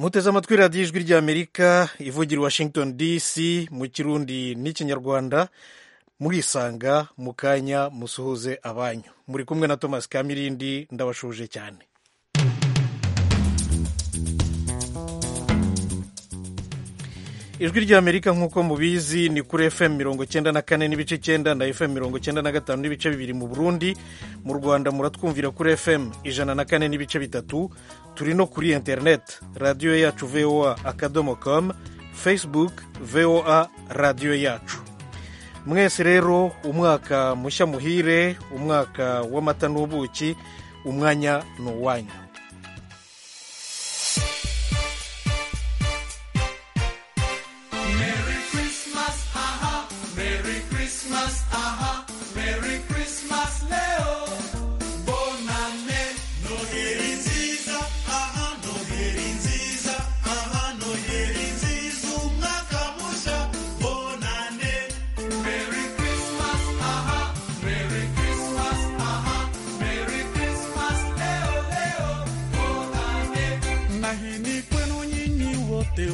muteze amatwi radiyo ijwi ry'amerika ivugira i washington dc mu kirundi n'ikinyarwanda murisanga mu kanya musuhuze abanyu muri kumwe na thomas kamirindi ndabashuje cyane ijwi ry'amerika nk'uko mubizi ni kuri fm mirongo cyenda na kane n'ibice cyenda na fm mirongo cyenda na gatanu n'ibice bibiri mu burundi mu rwanda muratwumvira kuri fm ijana na kane n'ibice bitatu turi no kuri interineti radiyo yacu voa akadomo com facebook voa radiyo yacu mwese rero umwaka mushya muhire umwaka w'amata n'ubuki umwanya ni uwanyu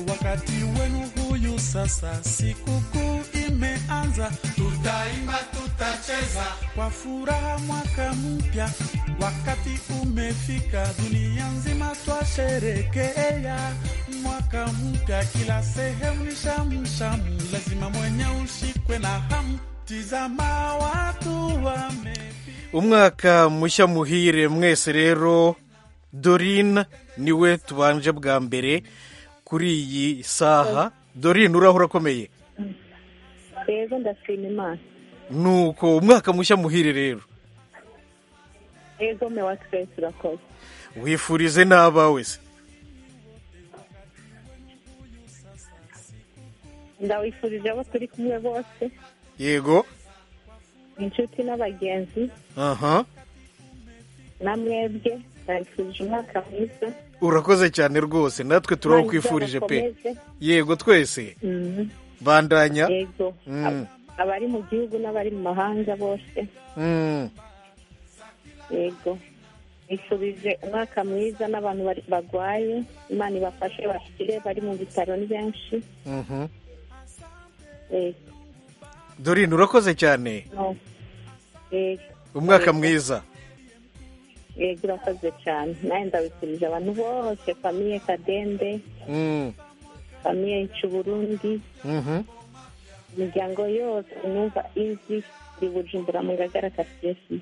Wakati wenu huyu sasa, sikukuu imeanza, tutaimba, tutacheza kwa furaha mwaka mpya. Wakati umefika, dunia nzima twasherekea mwaka mpya, kila sehemu ni shamu shamu, lazima mwenye ushikwe na hamu, tizama watu wame umwaka mushya muhire mwese rero. Dorine niwe tubanje bwa mbere kuri iyi saha dorine uraho urakomeye rero ndashima imana nuko umwaka mushya muhire rero rero mewa twese urakoze wifurize n'abawe se ndawifurije abo turi kumwe bose yego inshuti n'abagenzi aha na mwebwe ndabifurije umwaka mwiza urakoze cyane rwose natwe turakwifurije pe yego twese bandanya yego abari mu gihugu n'abari mu mahanga bose yego bifurije umwaka mwiza n'abantu barwaye imana ibafashe bakire bari mu bitaro ni benshi dorine urakoze cyane umwaka mwiza yego urakoze cyane nawe ndabifurije abantu bose famiye kadende famiye Burundi imiryango yose numva izi iri bujumbura mu ngagara kasesi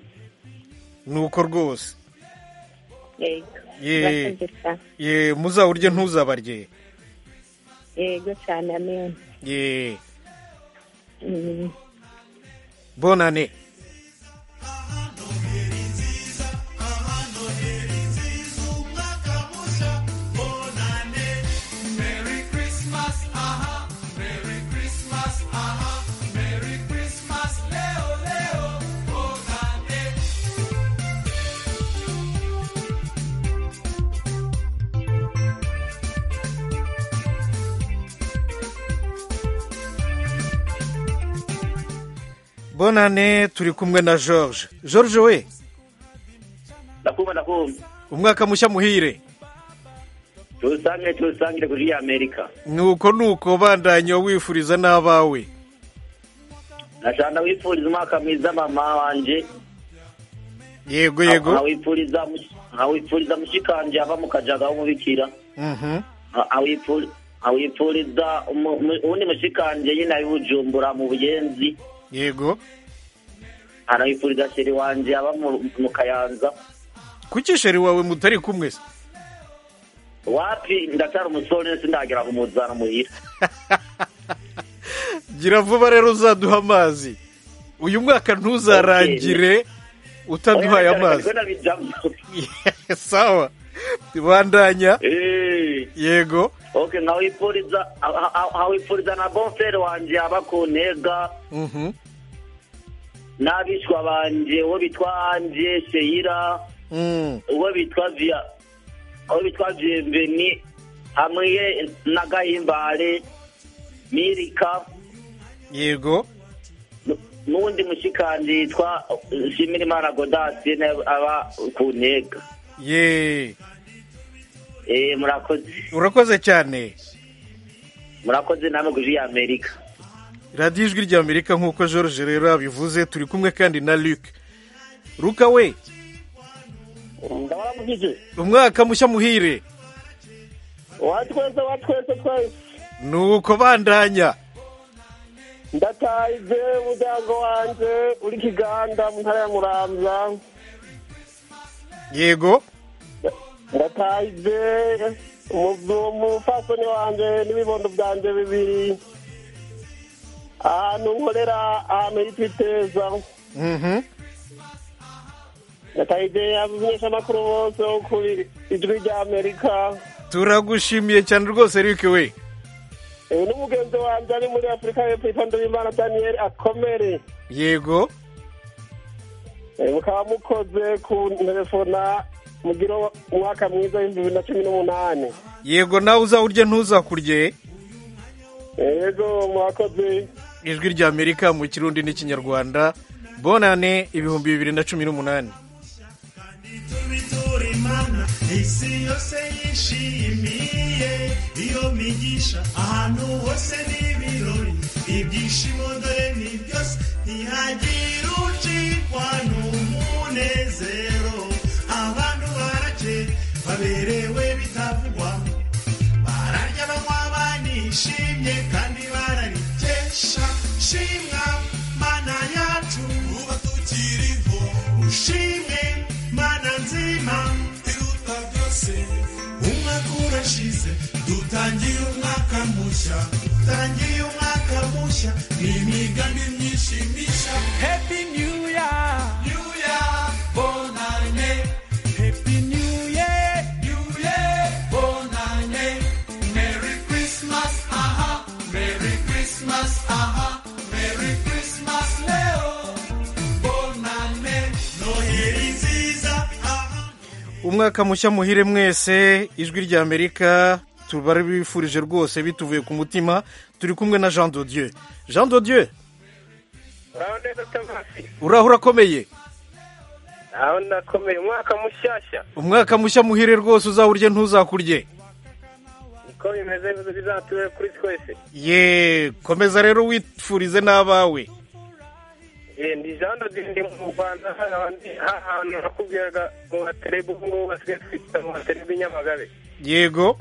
nuko rwose ye muzawurye ntuzabarye yego cyane amen ye bonane bonane turi kumwe na george george we ndakumva ndakumva umwaka mushya muhire tuwusange tuwusangire kuri amerika nuko nuko bandanya wifuriza n'abawe nashana wifuriza umwaka mwiza mama wanjye yego yego nkawifuriza mushikanje ava mu kajaga w'umubikira nkawifuriza uwundi mushikanje nyine abibujumbura mu buyenzi yego anabifuriza sheri wanjye aba mu kayanza kuki sheri wawe mutari kumwe se wapi ndacara umusore sindagera kumuzana muhira gira vuba rero uzaduha amazi uyu mwaka ntuzarangire utaduhaye amazi sawa bandanya yego oke nkawifuriza na bonferi wanjye aba ku ntega n'abishwa banjye uwo bitwa anje seyira uwo bitwa viya uwo bitwa viyemveni hamwe na gahimbare mirika yego n'uwundi mushikanje yitwa shimirimana godasi aba ku ntega yeee eh murakoze urakoze cyane murakoze namwe guji ya amerika radiyo ijwi rya amerika nk'uko george rero yabivuze turi kumwe kandi na luc luka we ndabona mugije umwaka mushya muhire watwese watwese twese ni uko bandanya ndatahize umuryango wanjye uri kiganda mu ntara ya muramza yego ndatahize umufasoni wanjye n'ibibondo byanjye bibiri ahantu nkorera ahantu hitwiteza Mhm. ndatahize abamenyeshamakuru bose bo ku ijwi rya amerika turagushimiye cyane rwose luc we uyu ni mugenzi wanjye ari muri afurika y'epfo yitwa ndabimana daniel akomere yego Eh, mukaba mukoze ku telefona mugira umwaka mwiza w'ibihumbi bibiri na cumi n'umunani yego nawe uzawurye ntuzakurye yego mwakoze ijwi rya amerika mu kirundi n'ikinyarwanda bonane ibihumbi bibiri na cumi n'umunani bitura imana isi yose yishimiye iyo migisha ahantu hose n'ibirori ibyishimo dore ni byose ntihagira ucikwa n'umunezero abantu barake baberewe bitavugwa bararya banywa banishimye kandi bararikesha shimwa mana yacu uba tukiriho ushimwe mana nzima iruta byose umwaka urashize dutangiye umwaka mushya dutangiye umwaka mushya ni imigambi myinshi mishya happy new year new year bonane happy new year new year bonane merry christmas aha merry christmas aha merry christmas leo bonane noheli nziza aha umwaka mushya muhire mwese ijwi rya amerika tubifurije rwose bituvuye ku mutima turi kumwe na jean dodieu jean dodieu uraho neza tomasi uraho urakomeye aho ndakomeye umwaka mushyashya umwaka mushya muhire rwose uzawurye ntuzakurye niko bimeze bizature kuri twese ye komeza rero wifurize n'abawe Eh, ndi jean dodindi mu rwanda ahantu nakubwiraga mu baterebe ubu ngubu basigaye twita mu baterebe i nyamagabe yego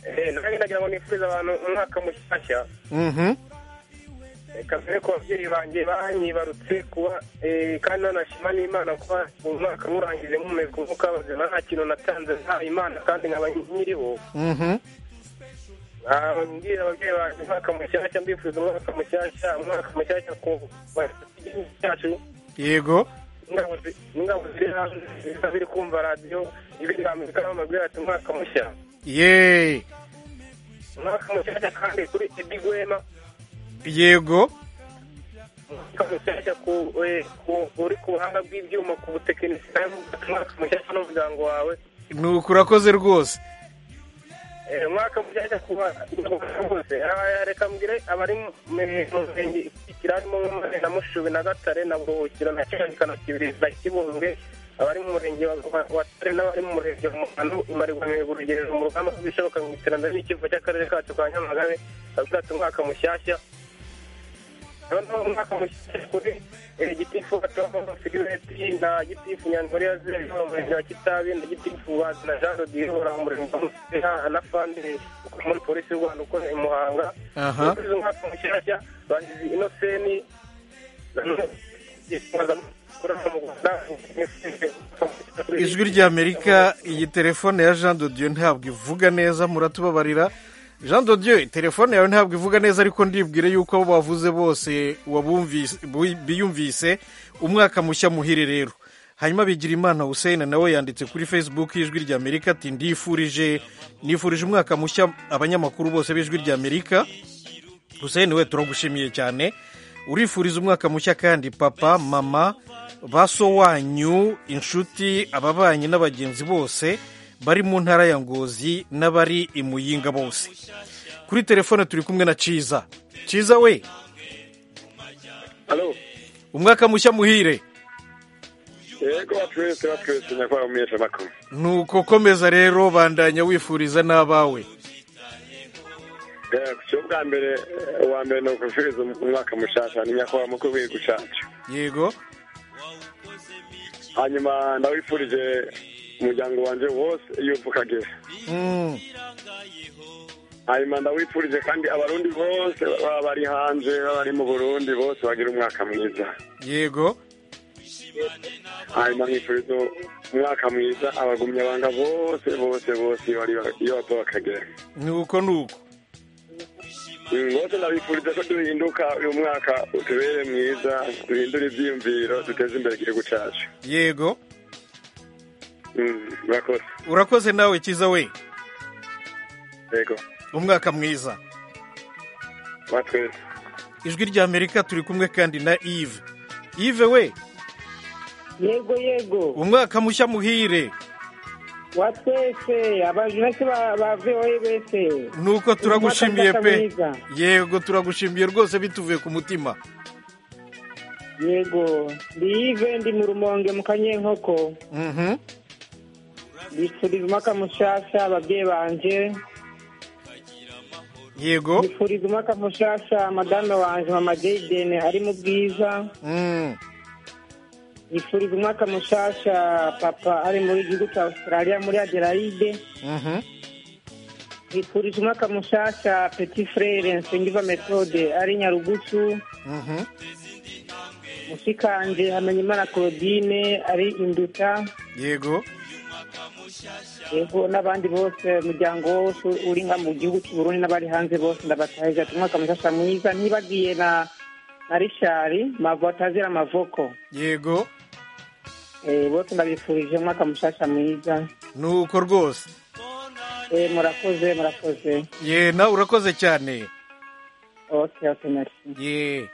Eh, nanjye ndagira ngo nifurize abantu umwaka mushyashya mhm reka mbere ku babyeyi banjye banyibarutse kuba eh, kandi nanashima n'imana kuba umwaka murangije nkomeza umwuka bazima nta kintu natanze ntawe imana kandi nkaba nyiriho mhm Ah, ngira ababyeyi banjye umwaka mushyashya mbifuriza umwaka mushyashya umwaka mushyashya ku igihugu cyacu yego n'ingabo zi- n'ingabo ziri hanze ziza biri kumva radiyo ibiri amerika bamubwira ati umwaka mushya ye umwaka mushyashya kandi kuri edi gwema yego umwaka mushyashya ku- eh, ku- uri ku buhanga bw'ibyuma ku butekinisiye umwaka mushyashya n'umuryango wawe ni uku urakoze rwose Eh, umwaka mushyashya ku bantu bose Aba- reka mbwire abari mu mu murenge ikurikira harimo nk'umurenge na mushubi na gatare na buhukiro na cyangwa na kibirizi na kibunge abari mu murenge wa wa- wa tare n'abari mu murenge wa muhano imarigwa mu rugerero mu rugamba ko bishoboka mu iterambere n'ikivu cy'akarere kacu ka nyamagabe bavuga ati umwaka mushyashya noneho umwaka mushyashya kuri eh, gitifu batomo filireti na gitifu nyandori ya zero yo mu murenge wa kitabi na gitifu bazi na jean rodiyo uri mu murenge wa musera na fandi ukora muri polisi y'u rwanda ukora i muhanga Aha. Nifuriza umwaka mushyashya bagize inoseni ijwi rya amerika iyi telefone ya jean dodieu ntabwo ivuga neza muratubabarira jean dodieu telefone yawe ntabwo ivuga neza ariko ndibwire yuko abo bavuze bose wabumvise- bu- biyumvise umwaka mushya muhire rero hanyuma bigira imana hussein nawe yanditse kuri facebook y'ijwi rya amerika ati ndifurije nifurije umwaka mushya abanyamakuru bose b'ijwi rya amerika hussein we turagushimiye cyane urifuriza umwaka mushya kandi papa mama baso wanyu inshuti ababanyi n'abagenzi bose bari mu ntara ya ngozi n'abari i muyinga bose kuri telefone turi kumwe na ciza ciza we umwaka mushya muhire yego batwese batwese nyakubahwa umuhesha makuru nuko komeza rero bandanya wifuriza n'abawe cyo bwa mbere uwa mbere ni ukufiriza umwaka mushasha ni nyakubahwa mukuru w'igihugu cyacu yego hanyuma ndawifurije umuryango wanjye wose yuko ukagera Mm, hanyuma ndawifurije kandi abarundi bose baba bari hanze baba bari mu burundi bose bagira umwaka mwiza yego hanyuma nkifuriza umwaka mwiza abagumya banga bose bose bose iyo bari iyo bava bakagera nuko nuko bose ndabifuriza ko duhinduka uyu mwaka utubere mwiza duhindure ibyiyumviro duteze imbere igihugu cyacu yego Mm, murakoze urakoze nawe kiza we yego umwaka mwiza batwese ijwi rya amerika turi kumwe kandi na yves yves we yego yego umwaka mushya muhire wa twese abajinasi ba voe bese nuko turagushimiye Umwaka pe mwiza. yego turagushimiye rwose bituvuye ku mutima yego ndi yive ndi mu rumonge mu kanyenkoko Mhm. bifuriza umwaka mushasha ababyeyi banje yego bifuriza umwaka mushasha madame wanje mama jayidene ari mu bwiza Mm, bifuriza umwaka mushasha papa ari muri gihugu cya australia muri adelaide mhm. bifurije umwaka mushasha petit frere nsengiva methode ari nyarugusu Mhm. mushikanje hamenyimana claudine ari induta yego yego n'abandi bose umuryango wose uri nka mu gihugu cy'u Burundi n'abari hanze bose ndabatahije ati umwaka mushasha mwiza ntibagiye na na rishari mavatazira amavoko yego Eh, bose ndabifurije umwaka mushasha mwiza nuko rwose Eh, murakoze murakoze ye nawe urakoze cyane okay okay merci ye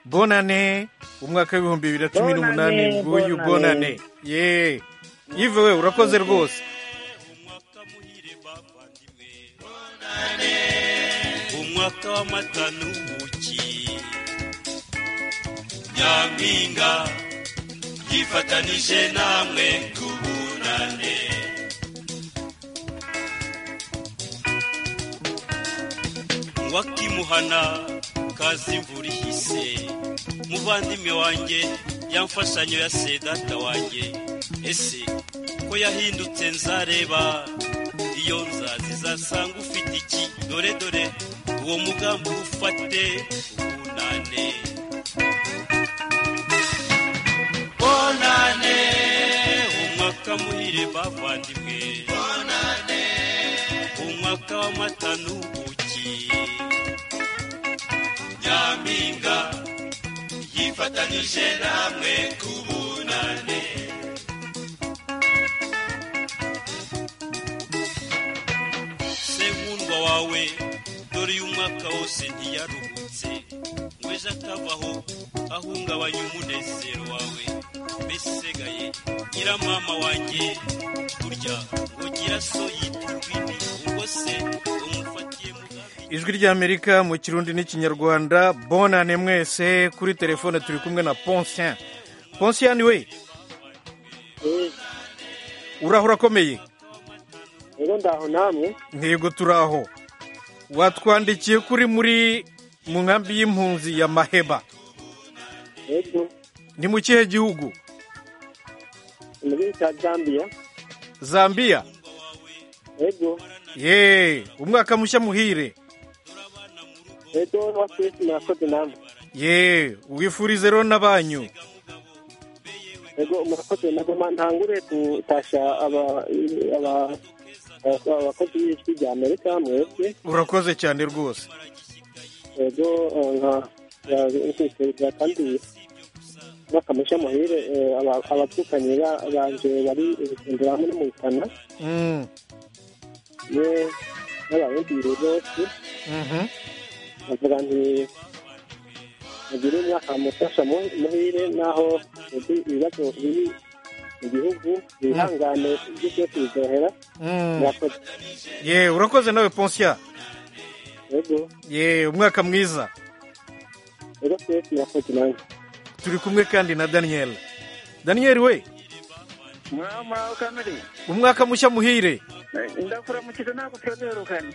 bonane umwaka w'ibihumbi bibiri na cumi Bonane, n'umunani nguyu bonane. bonane ye yive we urakoze rwose umwaka w'amata n'ubuki nyampinga yifatanije namwe tubunane wakimuhana kazi imvura ihise muvandimwe wanjye yamfashanyo ya se data wanjye ese ko yahindutse nzareba iyo nzazi zasanga ufite iki dore dore uwo mugambi ufate ubunane bonane umwaka muhire bavandimwe bonane umwaka w'amata n'ubuki nyampinga yifatanije namwe ku bunane senkundwa wawe dore uyu mwaka wose ntiyaruhutse ngweza atavaho ahungabanya umunezero wawe mbese usigaye nyiramama wanjye burya ugira so yita urwini ubwo se umufatiye mugambi ijwi rya amerika mu kirundi n'ikinyarwanda bonane mwese kuri telefone turi kumwe na ponsien ponsien we uraho urakomeye rero ndaho namwe ntego turaho watwandikiye kuri muri mu nkambi y'impunzi ya maheba yego ni mu kihe gihugu mu gihugu cya zambia zambiya yego ye umwaka mushya muhire rero wa twese murakoze namwe ye wifurize rero n'abanyu yego murakoze nagoma ntangure gutasha aba- aba- aba- abakozi b'ijwi rya amerika mwebwe urakoze cyane rwose yego eh, nka- nka- nkwifuriza kandi bakamusha muhire eh, aba- abavukanye ba- banje bari urugendo hamwe no mu bitana Mm, ye n'abarundi bose mhm. bavuga nti mugire umwaka mufasha mu- muhire naho uzi ibibazo biri mu gihugu bihangane ibyo byose bizohera Mm. murakoze ye urakoze nawe ponsiya yego ye umwaka mwiza rero twese murakoze nanjye turi kumwe kandi na daniyeli daniyeli we mwama ukamiri umwaka mushya muhire ndakuramukiza naguteruherukane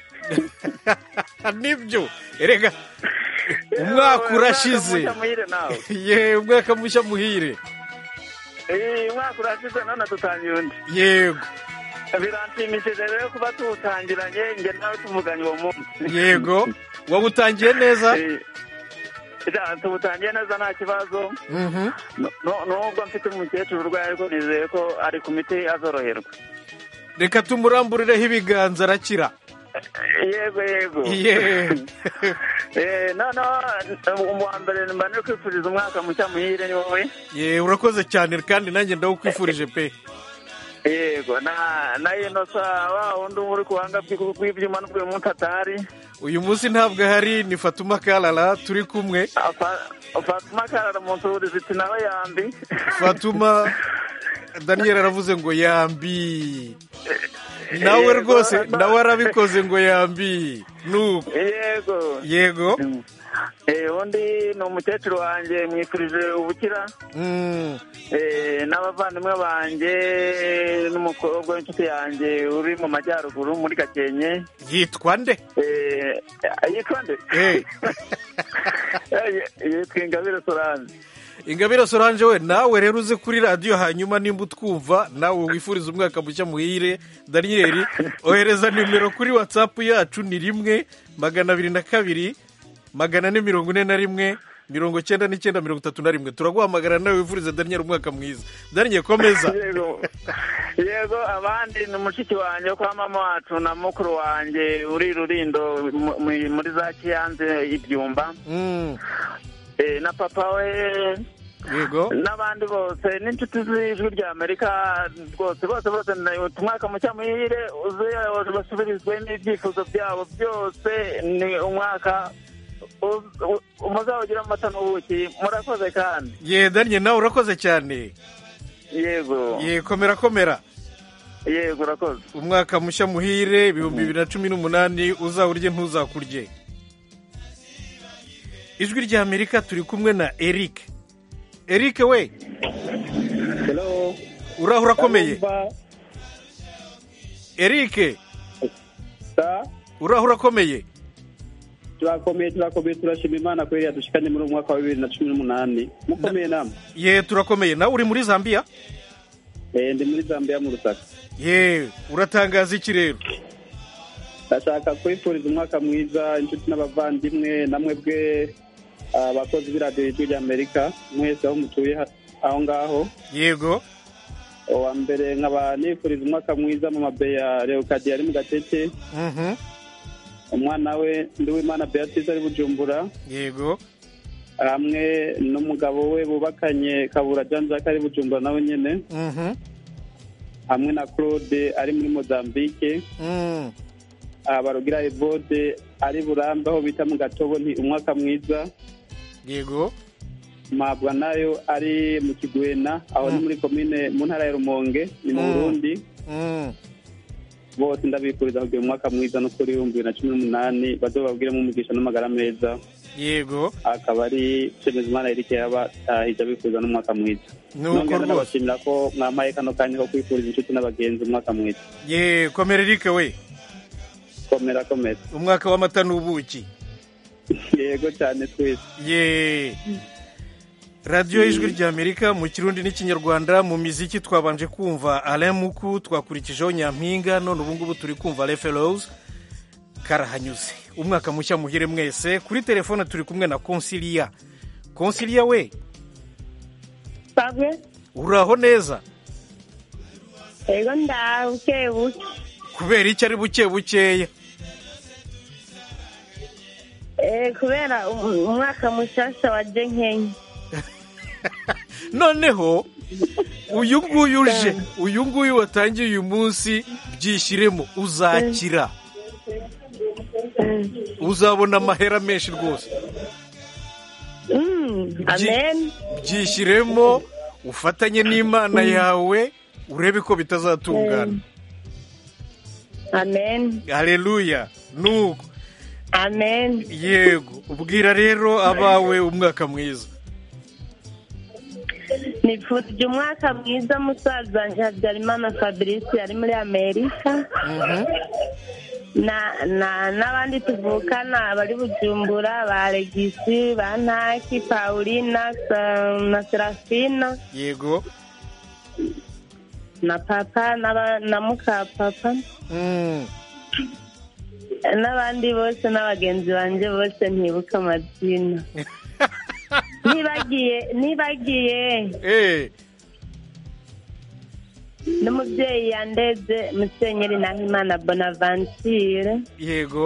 nibyo erega umwaka urashize muhire nawe ye umwaka mushya muhire Eh, umwaka urashize none dutangira undi yego biranshimishije rero kuba tuwutangiranye nge nawe tuvuganye uwo munsi yego wawutangiye neza Eh, ja, tuwutangiye neza nta kibazo Mhm. Nu- nu- nubwo mfite umukecuru urwaye ariko nizeye ko ari ku miti azoroherwa reka tumuramburireho ibiganza arakira yego yego ye Eh, noneho uwa mbere mba no kwifuriza umwaka mushya muhire ni wowe ye urakoze cyane kandi nanjye ndawukwifurije pe yego na na inosa wa wundi uba uri ku buhanga bw'i- bw'ibyuma n'ubwo uyu munsi atari uyu munsi ntabwo ahari ni fatuma karara turi kumwe Afa- fatuma karara mu nzu ziti nawe yambi fatuma daniel aravuze ngo yambi nawe rwose nawe arabikoze ngo yambi nuko yego yego Eh, undi ni umukecuru wanjye mwifurije ubukira Mm. Eh, n'abavandimwe banjye n'umukobwa w'inshuti yanjye uri mu majyaruguru muri gakenke yitwa nde Eh, yitwa nde Eh. Eh, yitwa ingabire solange ingabire solange we nawe rero uze kuri radiyo hanyuma nimba utwumva nawe wifuriza umwaka mushya muhire daniyeli ohereza nimero kuri watsapu yacu ni rimwe magana abiri na kabiri magana ane mirongo ine na rimwe mirongo cyenda n'icyenda mirongo itatu na rimwe turaguhamagara nawe wifuriza daniyeli umwaka mwiza daniyeli komeza yego yego abandi ni mushiki wanjye wo kwa mama wacu na mukuru wanjye uri rurindo mu- mu- muri za kiyanze ibyumba Mm, Eh, na papa we yego n'abandi bose n'inshuti z'ijwi ry'amerika rwose bose bose umwaka mushya muhire uze basubirizwe n'ibyifuzo byabo byose ni umwaka u- u- muzawugira amata n'ubuki murakoze kandi ye daniyeli nawe urakoze cyane yego ye komera komera yego urakoze umwaka mushya muhire ibihumbi bibiri na cumi n'umunani uzawurye ntuzakurye ijwi ry'amerika turi kumwe na eric eric we uraho urakomeye eric uraho urakomeye turakomeye turakomeye turashima imana kubera yadushikanye muri uyu mwaka wa bibiri na cumi n'umunani mukomeye namwe ye turakomeye nawe uri muri zambia Eh, ndi muri zambia mu rusaka ye uratangaza iki rero ndashaka kwifuriza umwaka mwiza inshuti n'abavandimwe namwe bwe ah, abakozi b'iradiyo y'ijwi ry'amerika mwese aho mutuye ha- aho ngaho yego uwa mbere nkaba nifuriza umwaka mwiza mu mabe ya leokadi ari mu gatete Mhm. umwana we ndiwimana beatrice ari bujumbura yego hamwe n'umugabo we bubakanye kabura jean jacques ari bujumbura nawe nyine Mhm. hamwe na claude ari muri mozambique Mm. aha barugira evode ari burambe aho bita mu gatobo ni umwaka mwiza yego mabwa nayo ari mu kigwena aho ni muri komine mu ntara ya rumonge ni mu Mm. burundi Mm. bose ndabifuriza kugira umwaka mwiza no kuri ibihumbi bibiri na cumi n'umunani bazo babwiremo umugisha n'amagara meza yego akaba ari shemezimana erike yabatahije abifuza n'umwaka mwiza Nuko nongera rwose. nabashimira ko mwampaye kano kanya ko kwifuriza inshuti n'abagenzi umwaka mwiza ye komera eric we komera komera umwaka w'amata n'ubuki yego cyane twese ye radiyo y'ijwi ry'amerika mu kirundi n'ikinyarwanda mu miziki twabanje kumva alain muku twakurikijeho nyampinga none ubu ngubu turi kumva referose karahanyuze umwaka mushya muhire mwese kuri telefone turi kumwe na konsiliya konsiliya we bagwe uraho neza rero ndabuke buke kubera icyo ari buke bukeya Eh, kubera um- umwaka mushasha wa jenkenye noneho uyu nguyu uje uyu nguyu watangiye uyu munsi byishyiremo uzakira uzabona amahera menshi rwose Mm, amen byishyiremo ufatanye n'imana yawe urebe ko bitazatungana amen hareruya nuko amen yego ubwira rero abawe umwaka mwiza nifurije umwaka mwiza musaza habyarimana fabrice ari muri amerika na na n'abandi tuvukana bari bujumbura ba regisi ba ntaki paulina sa- na serafina yego na papa n'aba- na mukapapa Mm. n'abandi bose n'abagenzi banjye bose ntibuka amazina nibagiye nibagiye Eh, n'umubyeyi yandeze musenyeri nahimana bonaventure yego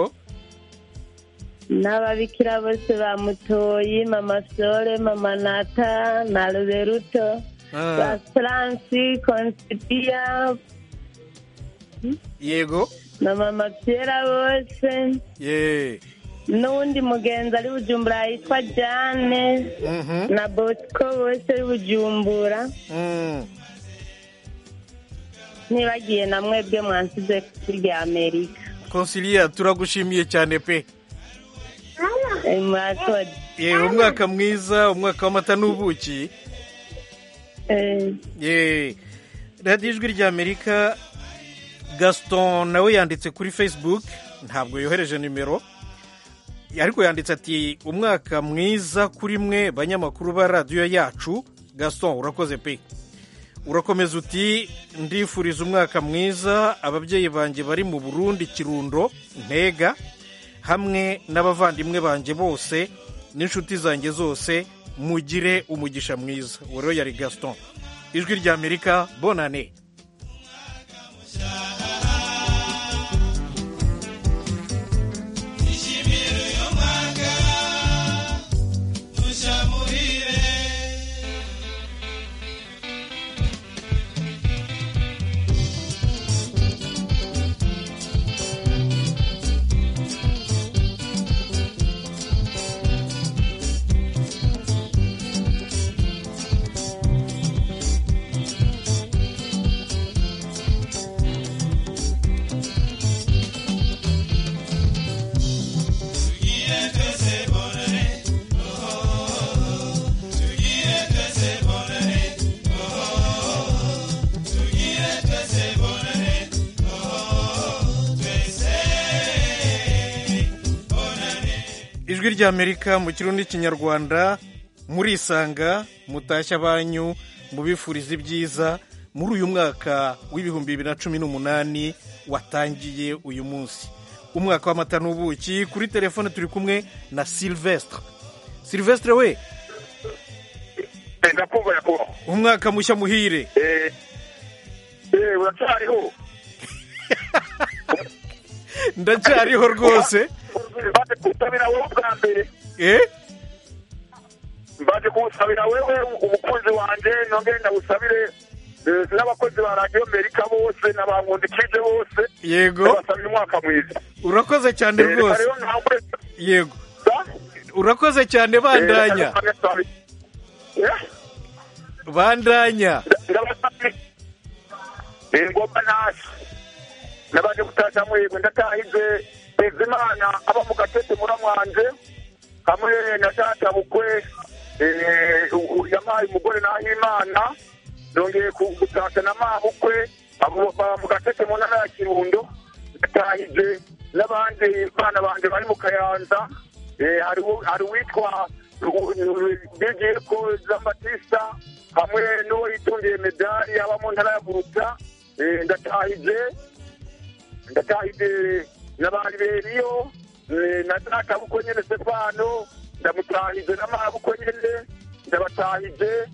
n'ababikira bose bamutoye mama sore mama nata na ruberuto Ah. ba france consipiya yego na mama piera bose ye n'uwundi mugenzi ari bujumbura yitwa jane Mhm. na bosco bose ari bujumbura Mm. ntibagiye na mwebwe mwansize kurya amerika Consilia turagushimiye cyane pe Eh, murakoze ye umwaka mwiza umwaka w'amata n'ubuki Eh, ye radiyo ijwi ry'amerika gaston nawe yanditse kuri facebook ntabwo yohereje nimero ariko yanditse ati umwaka mwiza kuri mwe banyamakuru ba radiyo yacu gaston urakoze pe urakomeza uti ndifuriza umwaka mwiza ababyeyi banjye bari mu burundi kirundo ntega hamwe n'abavandimwe banjye bose n'inshuti zanjye zose mugire umugisha mwiza uwo rero yari gaston ijwi ry'amerika bonane ijwi ry'amerika mu kirundi n'ikinyarwanda murisanga mutashya abanyu mubifuriza ibyiza muri uyu mwaka w'ibihumbi bibiri na cumi n'umunani watangiye uyu munsi umwaka w'amata n'ubuki kuri telefone turi kumwe na silvestre silvestre we ndakumva nyakubahwa umwaka mushya muhire Eh, eh, uracyariho ndacyariho rwose baje kuwusabira wowe bwa mbere eh baje kuwusabira wewe umukunzi wanjye nongere ndawusabire eh, n'abakozi ba radiyo amerika bose n'abankundikije bose Yego. ndabasabira umwaka mwiza urakoze cyane Eh, reka rwose rero ntangure yego urakoze cyane bandanya Eh, reka ntangure- Eh, bandanya ndabasabira Eh, ngoma ntashye nabaje gutashya muhirwe ndatahize mpezimana aba mu gatete muramwanje hamwe na data bukwe eh, u- u- yampaye umugore nahimana nongeye ku- gutashya na mabukwe abo baba mu gatete mu ntara ya kirundo ndatahize n'abandi bana banjye bari mu kayanza Eh, hari uwo- hari uwitwa bigiye ko zambatista hamwe n'uwo yitungiye medali aba mu ntara ya buruta Eh, ndatahije ndakahide nabari beriyo eh, na data buko nyene Stefano ndamutahije na mama buko nyene ndabatahije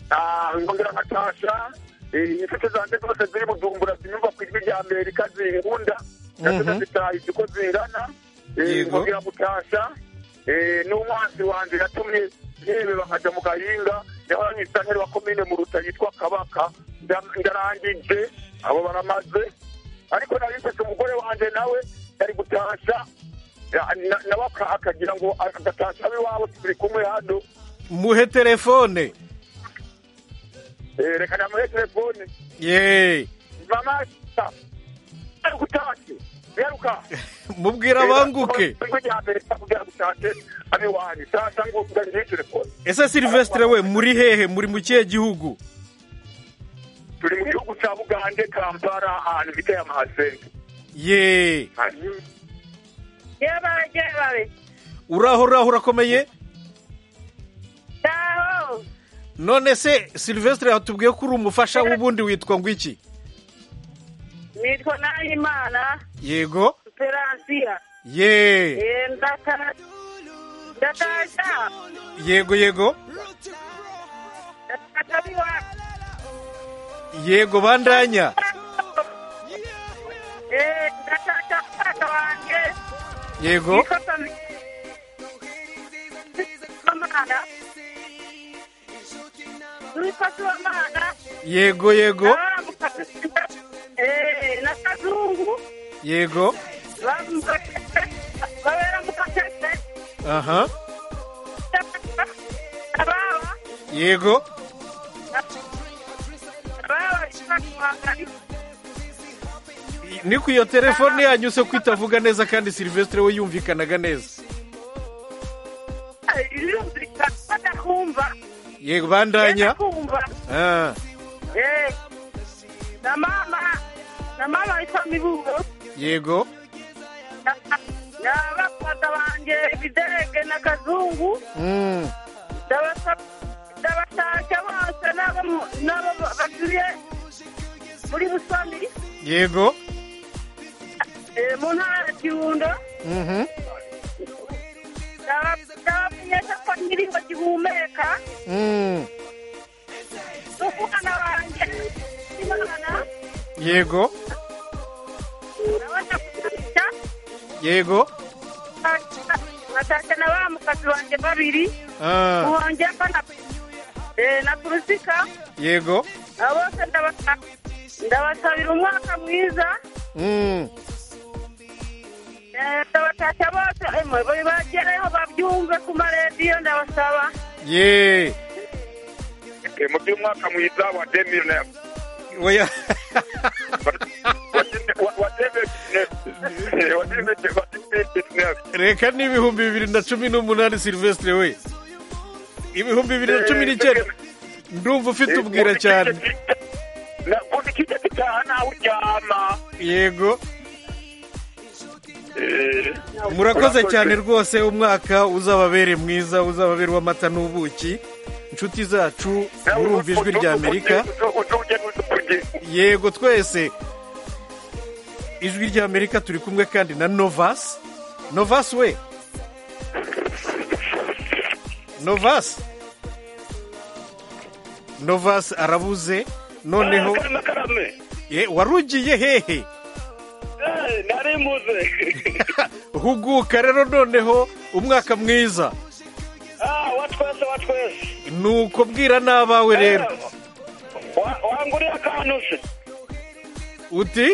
ah ngongera nkatasha eh, inshuti zanjye zose ziri bujumbura zinyumva ku ijwi rya Amerika zinkunda nazo ndazitahije uko zingana Eh, ngongera mutasha eh, n'umwanzi wanjye yatumye yebeba nkaja mu gahinga yahoranye isanteri wa komine muruta yitwa kabaka Nda- ndarangije abo baramaze ariko nari mfite umugore wanjye nawe yari gutasha ya- na- nawe aka- akagira ngo agatasha ab'iwabo turi kumwe hano muhe telefone Eh, reka namuhe telefone ye mama uharuka utashye uheruka mubwira abanguke ijwi rya mbere kugira ngo ushake abe wanyu sasa ngo ugaruye telefone ese silvestre we muri hehe muri mu kihe gihugu turi mu gihugu cya bugande kampala ahantu bita ya mahasenge ye iyo baje babe uraho uraho urakomeye taho none se silvestre hatubwiye ko uri umufasha w'ubundi witwa ngo iki nitwa nahimana yego peransiya ye ndata ndataja yego yego ndatabiwa yego bandanya ndataja mfata wanjye yego amana nikosi w'amana yego yego na kazungu yego babera mu kasete aha abawa yego abawa kibakwagari ni ku iyo telefone yanyu se ko itavuga neza kandi silvestre we yumvikanaga neza birumvikana badakumva yego bandanya kumva Ah, Eh, na mama na mama witwa mibugo yego na bakwata banjye ibiderege na kazungu Mm, ndabashaka bose n'abo mu- n'abo batuye muri busoni yego eh, mu ntara ya kirundo Mhm, ndabamenyesha ko ndirimbo gihumeka mm, n'umwana wanjye imana yego nabasha kugurisha yego natashya na ba mukazi banjye babiri Ah, uwanjye ko na eh, na kurusika yego abo bose ndabasa- ndabasabira umwaka mwiza Mm, Eh, ndabatashya bose emwe bari bagereho babyumve ku maradiyo ndabasaba ye mu by'umwaka mwiza wa demiyone oya reka ni ibihumbi bibiri na cumi n'umunani silvestre we ibihumbi bibiri na cumi n'icyenda ndumva ufite ubwira cyane kuva ikijya gitaha ntawe uryama yego murakoze cyane rwose umwaka uzababere mwiza uzababere w'amata n'ubuki inshuti zacu murumva ijwi rya amerika yego twese ijwi rya amerika turi kumwe kandi na novasi novasi we novasi novasi arabuze noneho ye warugiye hehe nari muze huguka rero noneho umwaka mwiza Ah, wa twese wa twese nuko bwira n'abawe rero Wa- wanguriye akantu se uti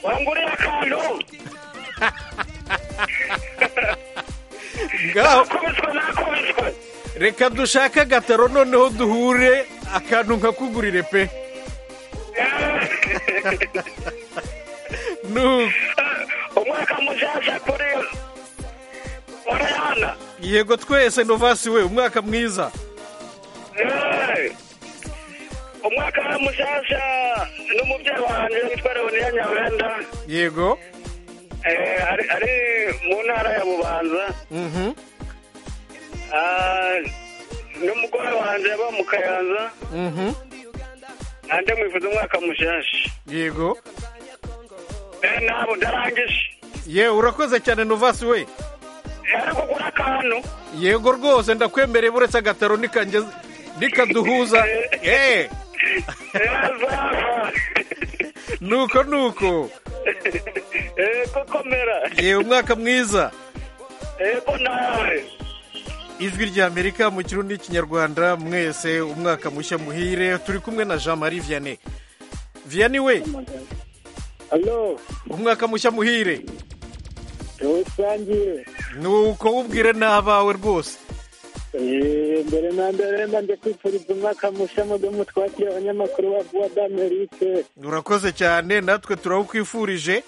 wanguriye akantu ngaho reka dushake agataro noneho duhure akantu nkakugurire pe nuko umwaka muzaza kuri urayana yego twese novasi we umwaka mwiza Eh, umwaka muzaza n'umubyeyi wanjye witwa leoniya nyabenda yego eh, ari- ari mu ntara ya bubanza mhm Ah, n'umugore wanjye aba mu kayanza mhm nanjye mwifuza umwaka mushasha yego Eh, ntabwo ndarangije ye urakoze cyane novasi we kugura akantu yego rwose ndakwemereye buretse agataro nikange nikaduhuza eh nuko nuko yego komera ye umwaka mwiza yego nawe ijwi rya amerika mu kirundi n'ikinyarwanda mwese umwaka mushya muhire turi kumwe na jean marie vianney vianney we umwaka mushya muhire rusange nuko wubwire n'abawe rwose mbere na mbere mba njye kwifuriza umwaka mushya mudomo twakira abanyamakuru ba vuba d'amerike urakoze cyane natwe turawukwifurije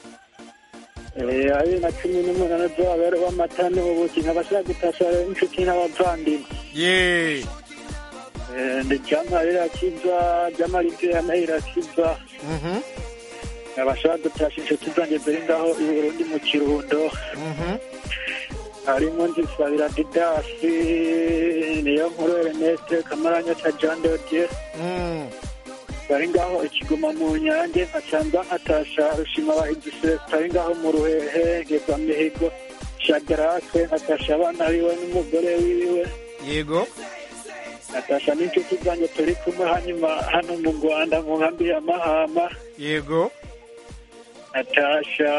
ari na cumi n'umunani by'ababera b'amata n'ubuki nkabashaka gutasha inshuti n'abavandimwe yeee ndi cyangwa rirakiza ry'amarike ya irakiza nkabashaka gutasha inshuti zanjye ziri ngaho i burundi mu kirundo harimo nzisabira didasi niyo nkuru erneste kamaranya ca jean dodie bari ngaho ikiguma mu nyange nkacanza nkatasha rushima bahizi selesita ari ngaho mu ruhehe ngeza mihigo shadarake nkatasha abana biwe n'umugore wiwe yego natasha n'inshuti zanjye turi kumwe hanyuma hano mu rwanda mu nkambi ya mahama yego natasha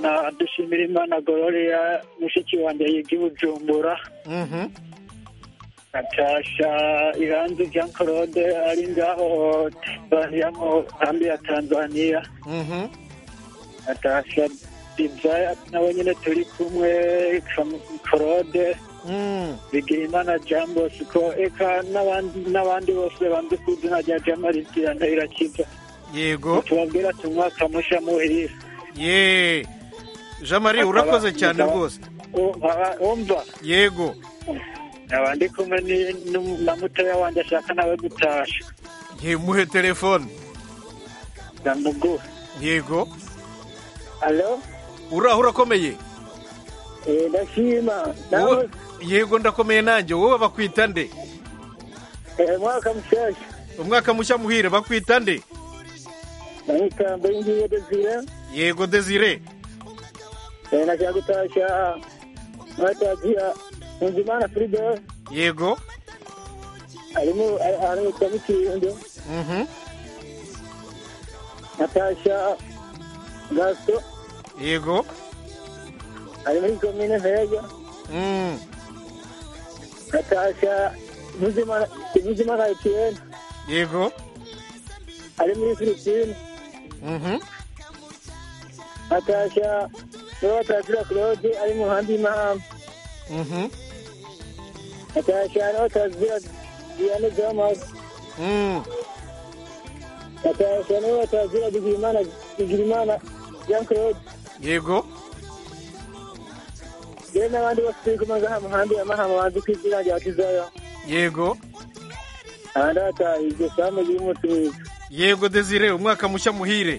na dushimira imana gororiya mushiki wanjye yiga i bujumbura Mhm. natasha iranzi jean claude ari ngaho tanzaniya mu nkambi ya tanzaniya Mhm. natasha dizaya nawe nyine turi kumwe Kam- claude bigira imana jean bosco eka n'abandi n'abandi bose banze ku izina rya jean marie diane irakiza yego tubabwira ati umwaka mushya muhirira yeee jean marie urakoze cyane rwose umva yego nkaba ndi kumwe ni- nu- na mutoya wanjye ashaka nawe gutasha ntimuhe telefone ndamuguha yego alo uraho urakomeye ndashima Wowe- yego ndakomeye nanjye wowe bakwita nde umwaka mushyashya umwaka mushya muhire bakwita nde namitambo y'ingiye desire yego desire nashaka gutasha mwatagiya nkunzimana firido yego harimo aramutse mu kirundo mhm natasha gasito yego ari muri komine ntego Mm. natasha muzimana etiyeni yego ari muri filipine mhm natasha niba batazira claude ari mu nkambi y'imahamba mhm natasha niba batazira diane jamas Mm. natasha niba batazira bigirimana bigirimana jean claude yego yewe n'abandi bose turi kumwe ngaha mu nkambi y'amahamba banze ku izina rya kizayo yego aha ndataha iryo samu ry'umunsi mwiza yego desire umwaka mushya muhire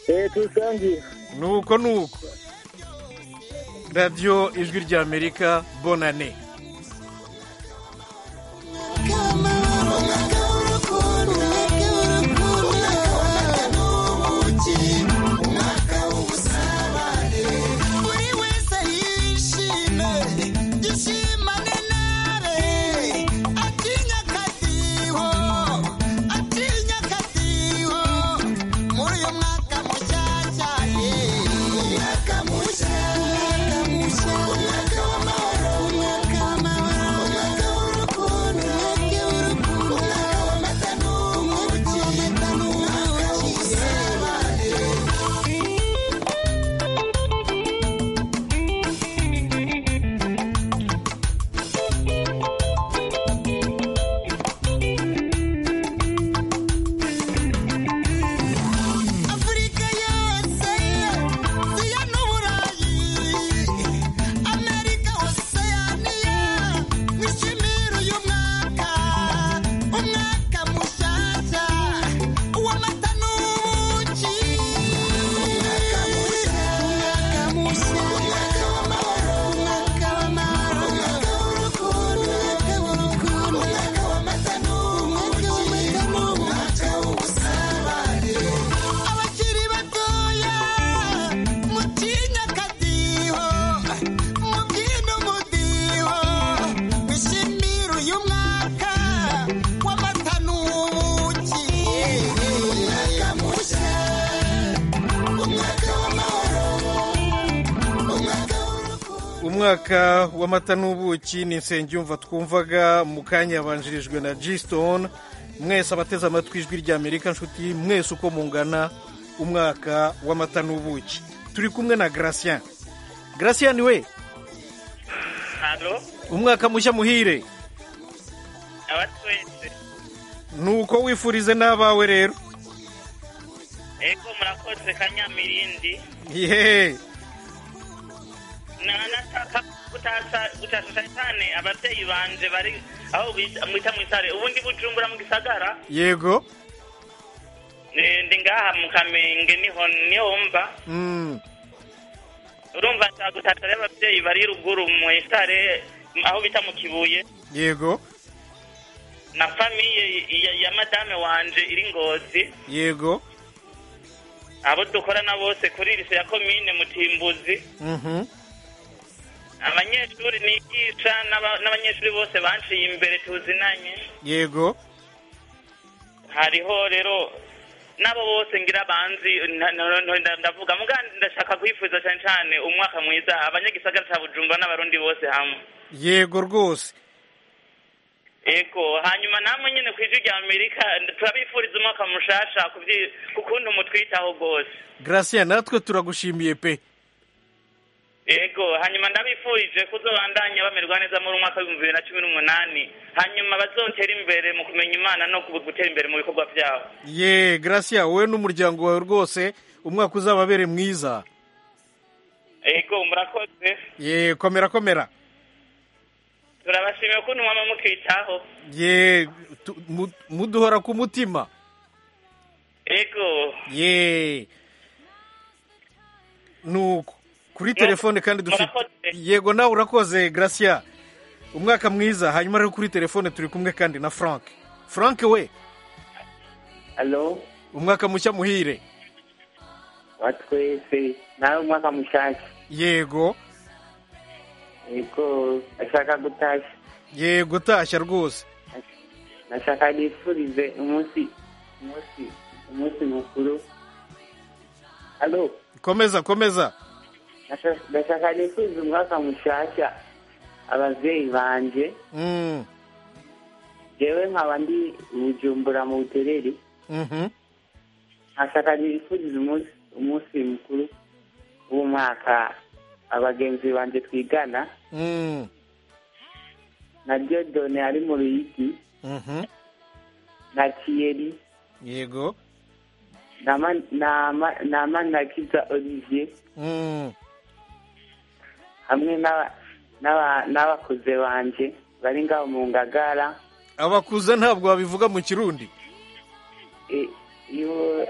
eee tuwusangiye nuko nuko radiyo ijwi ry'amerika bonane afurika yose siya n'uburayi amerika hose yaniya mwishimira uyu mwaka umwaka mushyashya uw'amata n'ubuki umwaka mushya umwaka mushya umwaka w'amahoro umwaka w'amahoro umwaka w'urukundo umwaka w'urukundo umwaka w'amata n'ubuki umwaka w'umwaka w'ubusabane abakiri batoya mutinya akadiho mubyina umudiho bishimira uyu mwaka w'amata n'ubuki umwaka mushya umwaka w'amahoro umwaka umwaka w'amata n'ubuki ni insengiyumva twumvaga mu kanya yabanjirijwe na g stone mwese abateze amatwi ijwi ry'amerika nshuti mwese uko mungana umwaka w'amata n'ubuki turi kumwe na gratien gratien we halo umwaka mushya muhire abatwenze nuko wifurize n'abawe rero ego murakoze kanyamirindi yeee nanashaka gutasa satani ababyeyi banje bari aho bita- mwita mwitare ubundi bujumbura mu gisagara yego Eh, ndi ngaha mu kamenge niho niho wumva Mm. urumva nshaka gutasa rero ababyeyi bari ruguru mu isare aho bita mu kibuye yego na famiye ya, ya madame wanje iri ngozi yego abo dukorana bose kuri lise ya komine mutimbuzi Mhm. abanyeshuri nigisha n'aba- n'abanyeshuri bose banciye imbere tuzinanye yego hariho rero n'abo bose ngira banzi na- na- na- na- ndavuga muga ndashaka kwifuza cyane cyane umwaka mwiza abanyagisagara cya bujumba n'abarundi bose hamwe yego rwose ego hanyuma namwe nyine ku ijwi rya amerika turabifuriza umwaka mushasha ku byi- ku kuntu mutwitaho rwose garasiya natwe turagushimiye pe ego hanyuma ndabifurije kuzobandanya bamerwa neza muri umwaka w'ibihumbi bibiri na cumi n'umunani hanyuma bazotere imbere mu kumenya imana no gu- gutera imbere mu bikorwa byabo ye garasiya wowe n'umuryango wawe rwose umwaka uzababere mwiza ego murakoze ye komera komera turabashimiye ukuntu mwaba mutwitaho ye tu- mu- muduhora ku mutima ego ye nuko kuri telefone kandi dufite yego nawe urakoze garasiya umwaka mwiza hanyuma rero kuri telefone turi kumwe kandi na frank frank we Halo, umwaka mushya muhire watwese nawe umwaka mushasha yego yego ashaka gutashya yego utashya rwose nashaka nifurize umunsi umunsi umunsi mukuru halo komeza komeza nasha- nashaka nifurize umwaka mushasha abavyeyi banje Mm, jewe nkaba ndi bujumbura mu butereri mhm. nashaka nifurize umunsi umunsi mukuru w'umwaka abagenzi banje twigana Mm, na dodone ari mu ruyigi mhm. na kiyeri yego na ma- na ma- na manakiza olivier Mm, hamwe n'aba- n'aba- n'abakuze banje bari ngaho mu ngagara abakuze ntabwo babivuga mu kirundi E- iyo-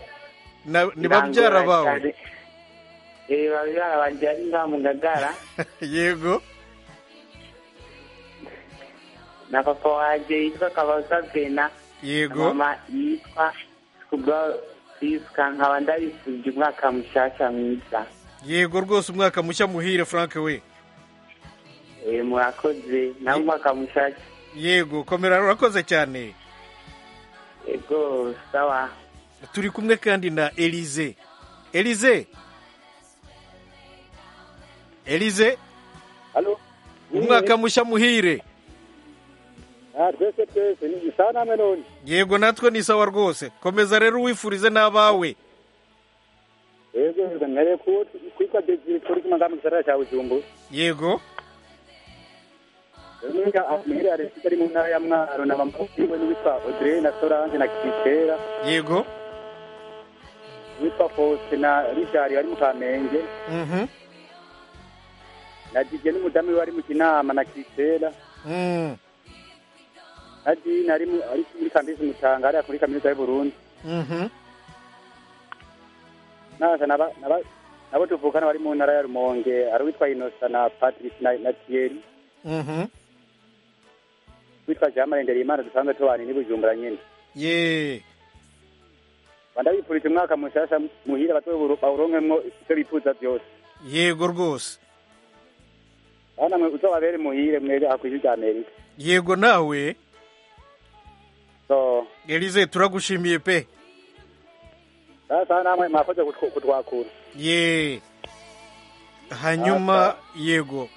Na- ni babyara bawe Eh, babyara banje bari ngaho mu ngagara yego na papa wanje yitwa kabaza vena na yego mama yitwa kubwa siska nkaba ndabifurije umwaka mushasha mwiza yego rwose umwaka mushya muhire frank we Eh, murakoze nawe umwaka mushasha yego komera urakoze cyane yego sawa turi kumwe kandi na elize elize elize umwaka mushya muhire twese twese ni isaha namwe none yego natwe ni sawa rwose komeza rero uwifurize n'abawe yego mbereye kuwo kwitwa desire turi kumwe ngaho mu gisagara cya bujumbura yego niga amuhira ya leta ari mu ntara ya mwaro na mama wiwe n'uwitwa audrey na solange na kitera yego uwitwa faustin na richard bari mu kamenge Mhm. na dj n'umudamu we bari mu kinama na kitera Mm, na dina ari mu- ari muri kambisi mutanga hariya kuri kaminuza y'uburundi mhm. naza naba- naba- nabo tuvukana bari mu ntara ya rumonge ari uwitwa inosa na patrice na na thierry Mhm. witwa jean marendere imana dusanzwe tubana ni bujumbura nyine ye ndabifurije umwaka mushasha muhira bato bawuronkemwo icyo bifuza byose yego rwose aho namwe uzobabere muhire mwere hakwije rya amerika yego nawe so elize turagushimiye pe sasa namwe mwakoze kutw- kutwakura ye hanyuma yego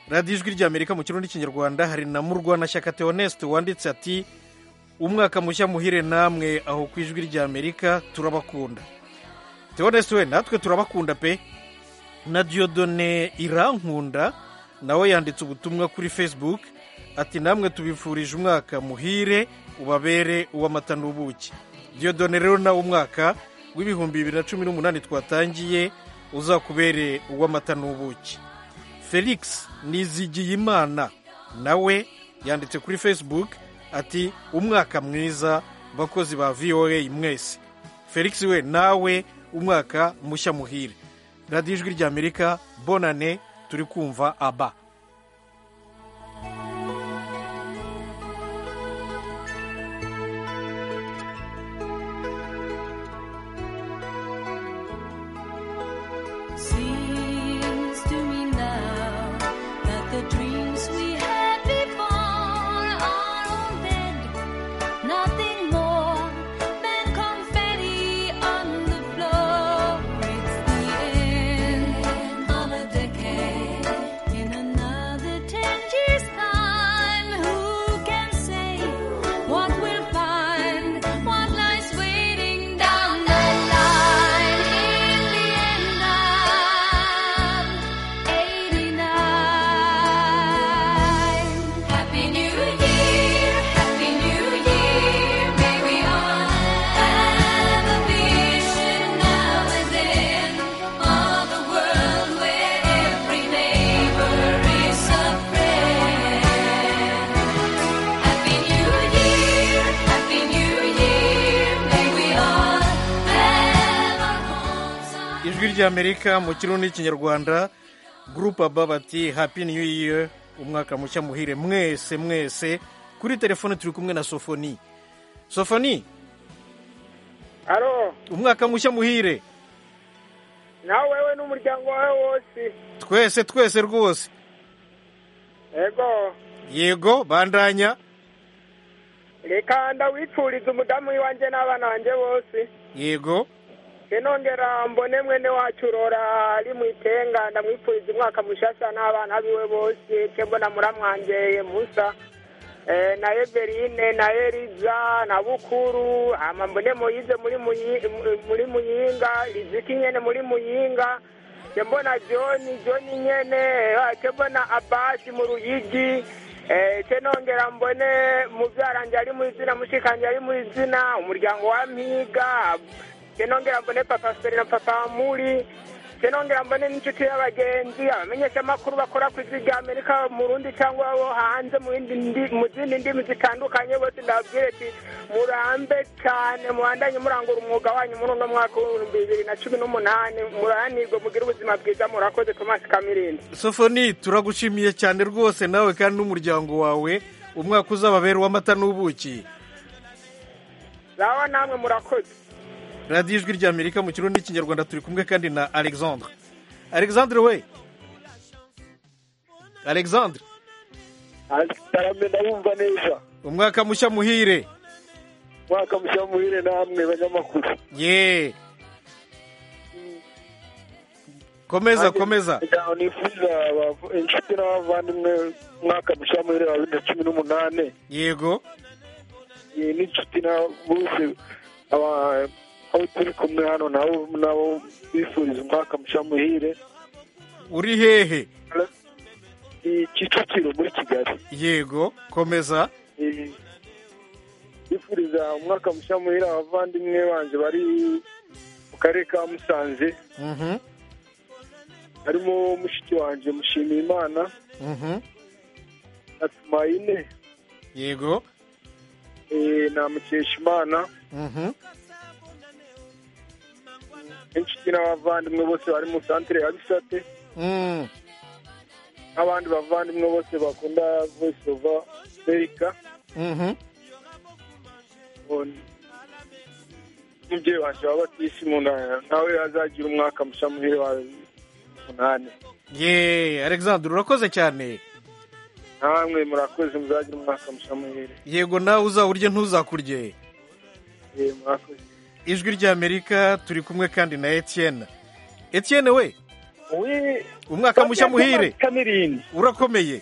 radiyo ijwi ry'amerika mu kirundi n'ikinyarwanda hari na murwanashyaka theoneste wanditse ati umwaka mushya muhire namwe aho ku ijwi ry'amerika turabakunda theoneste we natwe turabakunda pe na diyodone irankunda nawe yanditse ubutumwa kuri facebook ati namwe tubifurije umwaka muhire ubabere uw'amata n'ubuki diyodone rero nawe umwaka w'ibihumbi bibiri na cumi n'umunani twatangiye uzakubere uw'amata n'ubuki felix nizigiyimana nawe yanditse kuri facebook ati umwaka mwiza bakozi ba voa mwese felix we nawe umwaka mushya muhire radiyo ijwi ry'amerika bonane turi kumva aba Seems to me now that the dreams we had before are all dead. Nothing more than confetti on the floor. It's the end of a decade. In another ten years' time, who can say what we'll find? What lies waiting down the line? In the end, I'm 89. Happy New Year, Happy New Year. May we all have a vision now and then of a world where every neighbor is a friend. Happy New Year, Happy New Year. May we all have our homes. ijwi ry'amerika mu kirundi n'ikinyarwanda gurupe aba bati happy new year umwaka mushya muhire mwese mwese kuri telefone turi kumwe na sofoni sofoni alo umwaka mushya muhire nawe wewe n'umuryango wawe wose twese twese rwose yego yego bandanya reka ndawipfuriza umudamu iwanjye n'abana banjye bose yego inongera mbone mwene wacu urora ari mu itenga ndamwifuriza umwaka mushasha n'abana biwe bose kembo na muramwanjye musa Eh, na everine na eliza na bukuru ama mbone moyize muri Muyi- mu- muri muyinga riziki nyene muri muyinga kembo na joni joni nyene eh, kembo na abasi mu ruyigi Eh, ce nongera mbone muvyaranjye ari mu izina mushikanje ari mu izina umuryango wa mpiga kenongera mbone papa seri na papa muri kenongera mbone n'inshuti y'abagenzi abamenyeshamakuru bakora ku isi rya amerika mu rundi cyangwa abo hanze mu yindi ndi- mu zindi ndimi zitandukanye bose ndababwire ati murambe cyane mubandanye murangura umwuga wanyu muri uno mwaka w'ibihumbi bibiri na cumi n'umunani muranirwe mugire ubuzima bwiza murakoze tomasi kamirindi sofoni turagushimiye cyane rwose nawe kandi n'umuryango wawe umwaka uzababera uw'amata n'ubuki zawa namwe murakoze radiyo ijwi ry'amerika mu kirundi n'ikinyarwanda turi kumwe kandi na alexandre alexandre we alexandre ntarame ndabumva neza umwaka mushya muhire mwaka mushya muhire namwe banyamakuru ye komeza komeza nifuza abavu- inshuti n'abavandimwe mwaka mushya muhire wa bibiri na cumi n'umunani yego Eh, n'inshuti na bose aba- abo turi kumwe hano nabo nabo bifuriza umwaka mushya muhire uri hehe Eh, kicukiro muri kigali yego komeza Eh, bifuriza umwaka mushya muhire abavandimwe banjye bari mu karere ka musanze Mhm, harimo mushiki wanjye mushimiye imana mhm. na tumayine yego eh, na mukeshimana mhm. inshuti n'abavandimwe bose bari mu santire ya bisate Mm, n'abandi bavandimwe bose bakunda voice of america mhm. On- umubyeyi wanjye wa batisimu na- nawe azagira umwaka mushya muhire wa umunani ye alexandre urakoze cyane namwe murakoze muzagira umwaka mushya muhire yego nawe uzawurye ntuzakurye Eh, murakoze ijwi ry'amerika turi kumwe kandi na etienne etienne we we umwaka mushya muhire kamirindi urakomeye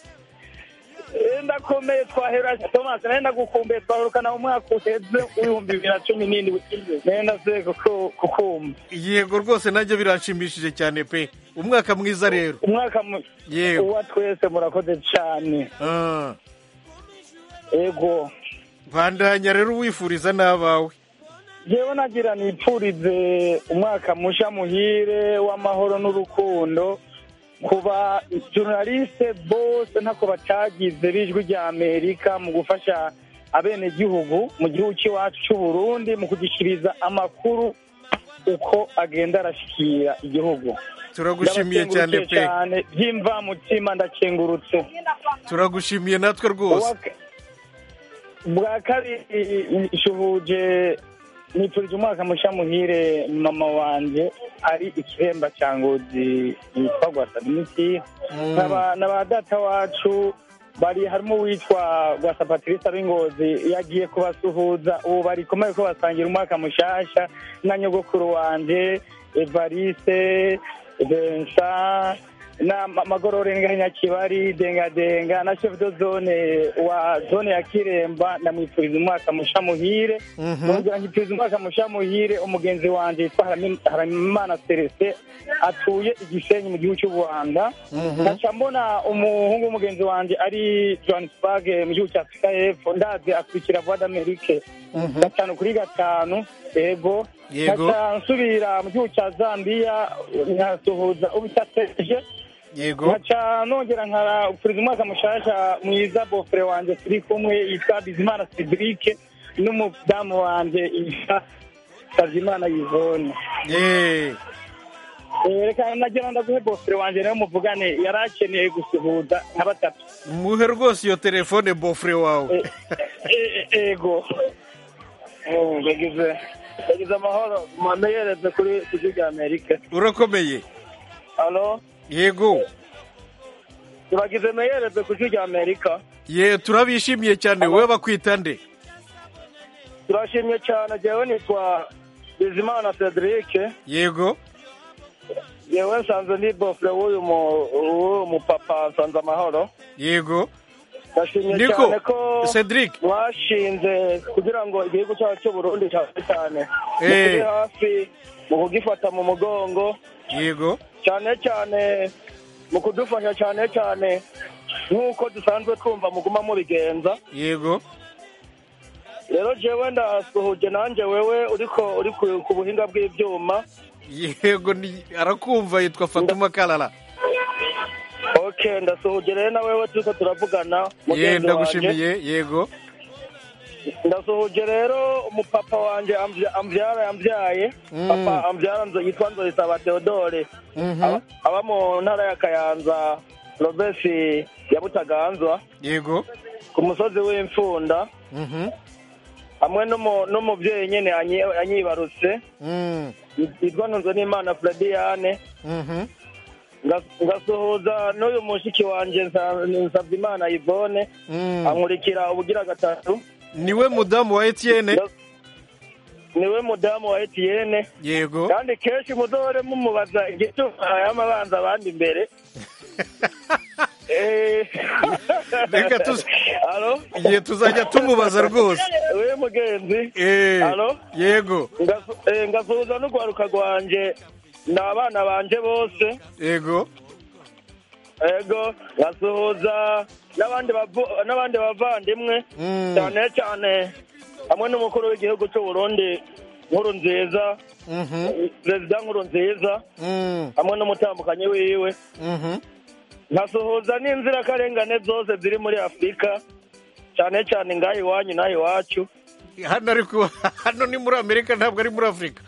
Eh, ndakomeye twahera Thomas nawe nagukumbuye twahorukana mu mwaka uheze w'ibihumbi bibiri na cumi n'indwi nawe naze kuku- kukumva yego rwose nabyo biranshimishije cyane pe umwaka mwiza rero umwaka mu- yego uwa twese murakoze cyane ego bandanya rero uwifuriza n'abawe yewe nagira nipfurize umwaka musha muhire w'amahoro n'urukundo kuba journaliste bose ntako batagize b'ijwi rya amerika mu gufasha abenegihugu mu gihugu cy'iwacu cy'u burundi mu kugishiriza amakuru uko agenda arashikira igihugu Turagushimiye cyane pe. Ndabakengurukiye cyane by'imvamutima ndakengurutse turagushimiye natwe rwose bwa kabiri nshuhuje nifurije umwaka mushya muhire mama wanjye ari ikiremba cya ngozi yitwa gwasaminiki N'aba- n'aba data wacu bari harimo uwitwa gwasa patrice b'ingozi yagiye kubasuhuza ubu bari kumwe ko basangira umwaka mushyashya na nyogokuru wanjye evariste vincent na ma- magorore nganyakibari dengadenga na chef de zone wa zone ya kiremba ndamwifuriza umwaka musha muhire Mhm. nongera nkifuriza umwaka musha muhire umugenzi wanjye yitwa Harami- haramimana celestin atuye igisenyi mu gihugu cy'u rwanda Mhm. nkaca mbona umuhungu w'umugenzi wanjye ari johannesburg mu gihugu cya afurika y'epfo ndazi akurikira voix d'amerique gatanu kuri gatanu ego Yego. Nkaca nsubira mu gihugu cya zambia nkasuhuza ubitateje yego nkaca nongera nkafuriza umwaka mushasha mwiza bofure wanjye turi kumwe yitwa bizimana cedric n'umudamu wanjye yitwa kazimana yvonne Eh, reka nagira ndaguhe bofure wanjye nawe muvugane yari akeneye gusuhuza nka batatu muhe rwose iyo telefone bofure wawe E- e- ego Oh, bagize bagize amahoro mwamenyereze kuri ijwi rya amerika urakomeye alo yego tubagize meyereze ku ijwi rya amerika ye turabishimiye cyane wowe bakwita nde turashimye cyane jyewe nitwa bizimana cedric yego yewe nsanze ni bofure w'uyu mu- w'uyu mupapa nsanze amahoro yego ndashimye Niko, cyane ko Cedric. mwashinze kugira ngo igihugu cyacu cy'u burundi cyane cyane mukiri hafi mu kugifata mu mugongo yego cyane cyane mu kudufasha cyane cyane nk'uko dusanzwe twumva muguma mubigenza yego rero jewe ndasuhuje nanjye wewe uriko uri ku- ku buhinga bw'ibyuma yego ni- arakumva yitwa fatuma karara ok ndasuhuje rero na wewe turiko turavugana ye mugenzi ndagushimiye wanje yego ndasuhuje rero umupapa wanje ambya- amvyara yambyaye Mm. papa amvyara nzo- yitwa nzorisaba theodore Mhm. aba mu ntara ya kayanza robesi ya butaganzwa yego ku musozi w'imfunda Mhm. hamwe n'umu- n'umubyeyi nyene anyi- anyibarutse Mm. yitwa ntunzo n'imana frediane Mhm. Ngas- ngasuhuza n'uyu mushiki wanje nsabye imana yvone Mm. ankurikira ubugira gatatu niwe mudamu wa etiyene niwe mudamu wa etiyene yego kandi kenshi muzohore mumubaza igituma y'amabanza abandi imbere reka tuze igihe tuzajya tumubaza rwose we mugenzi Eh, Alo? yego Ngasu- eh, ngasuhuza n'urwaruka rwanje ni abana banje bose yego ego ngasuhuza n'abandi bavu- n'abandi bavandimwe Mm. cyane cyane hamwe n'umukuru w'igihugu cy'u burundi nkuru nziza Mhm. perezida nkuru nziza Mm. hamwe n'umutambukanyi wiwe Mhm. nkasuhuza n'inzirakarengane zose ziri muri afurika cyane cyane ngaha iwanyu n'aha iwacu hano ariko hano ni muri amerika ntabwo ari muri afurika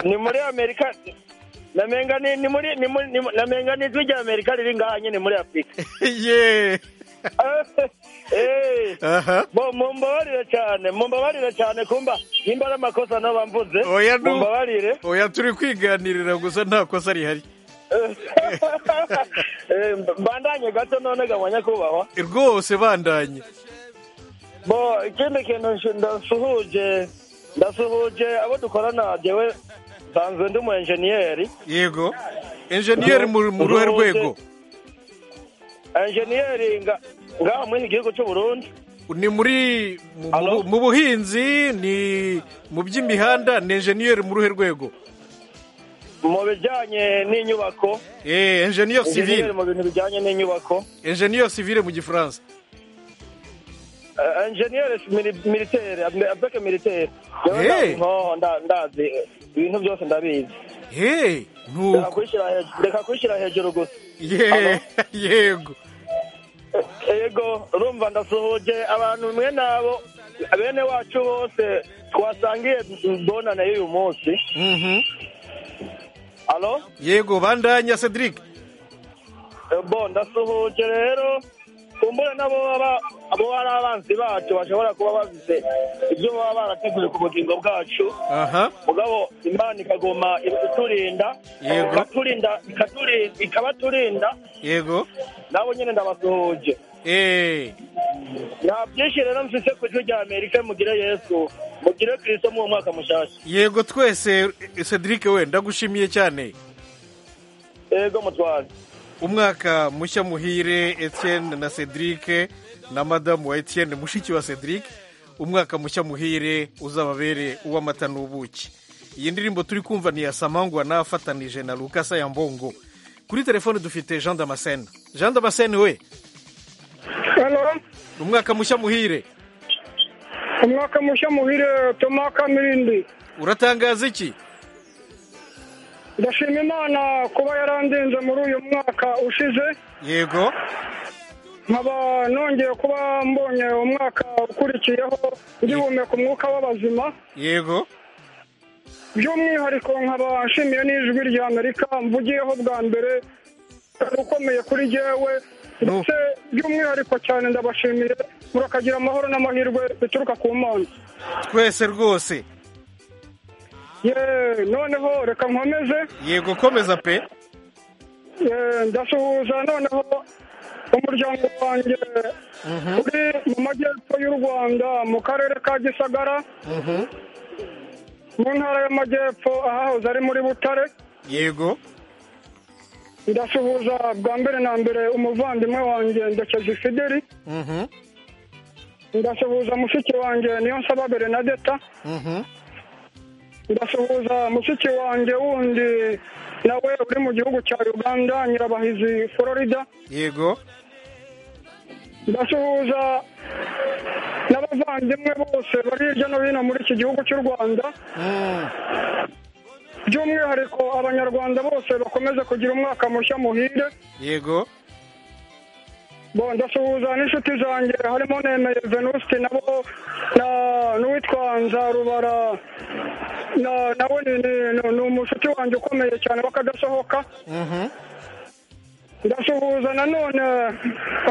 ni muri amerika namenga ni ni muri ni muri ni mu- namenga ni ijwi rya amerika riri ngaha nyine muri afurika ye Eh, Aha. bo- mumbabarire cyane mumbabarire cyane kumba nimba ari amakosa naba mvuze oya nu- mumbabarire oya turi kwiganirira gusa nta kosa rihari Eh, mbandanye gato none ga nyakubahwa rwose bandanye bo ikindi kintu nshi- ndasuhuje ndasuhuje abo dukorana jewe nsanzwe ndi umu enjeniyeri yego enjeniyeri mu mu ruhe rwego enjeniyeri ngaha muri iki gihugu cy'u Burundi ni muri mu- mu- mu buhinzi ni mu by'imihanda ni enjeniyeri mu ruhe rwego mu bijyanye n'inyubako eh enjeniyeri Enjeniyeri civile mu bintu bijyanye n'inyubako enjeniyeri civile mu gifaransa Eh, enjeniyeri mili- militaire ab- abeke militaire Hey. nkoho ndazi ibintu byose ndabizi Reka kubishyira hej- reka kubishyira hejuru gusa Ye- yego yego urumva ndasuhuje abantu mwe nabo bene wacu bose twasangiye mbonana y'uyu munsi alo yego bandanya Cedric bo ndasuhuje rero kumbure nabo baba abo ari abanzi bacu bashobora kuba bafite ibyo baba barateguye ku bugingo bwacu aha mugabo imana ikagoma iturinda Yego. ikaturinda ikaturi- ikabaturinda yego nabo nyine ndabasuhuje eh nta byinshi rero mfise ku ijwi rya amerika mugire yesu mugire kristo mu mwaka mushasha yego twese eh, Cedric we ndagushimiye cyane yego mutware umwaka mushya muhire Etienne na Cedric na madamu wa Etienne mushiki wa Cedric umwaka mushya muhire uzababere uw'amata n'ubuki iyi ndirimbo turi kumva ni ya samangwa n'afatanije na Lucasa ya Mbongo kuri telefone dufite Jean Damascene Jean Damascene we umwaka mushya muhire umwaka mushya muhire toma kamirindi uratangaza iki ndashima imana kuba yarandenze muri uyu mwaka ushize yego nkaba nongeye kuba mbonye umwaka ukurikiyeho ngihumeka umwuka w'abazima yego by'umwihariko nkaba nshimiye n'ijwi rya amerika mvugiyeho bwa mbere ukomeye kuri jyewe ndetse by'umwihariko cyane ndabashimiye murakagira amahoro n'amahirwe bituruka ku mana twese rwose ye noneho reka nkomeze yego komeza pe Eh, ndasuhuza noneho umuryango wanjye uri mu majyepfo y'u rwanda mu karere ka gisagara mu ntara y'amajyepfo ahahoze ari muri butare yego ndasuhuza bwa mbere na mbere umuvandimwe wanjye ndekezi fideli Mhm. ndasuhuza mushiki wanjye niyo nsaba berenadeta Mhm. ndasuhuza mushiki wanjye wundi nawe uri mu gihugu cya uganda nyirabahizi florida yego ndasuhuza n'abavandimwe bose bari hirya no hino muri iki gihugu cy'u rwanda by'umwihariko abanyarwanda bose bakomeze kugira umwaka mushya muhire yego bo ndasuhuza n'inshuti zanjye harimo nemeye venuste nabo na n'uwitwa nzarubara na nawe ni- ni- ni- ni umushuti wanjye ukomeye cyane w'akadasohoka Mhm. ndasuhuza nanone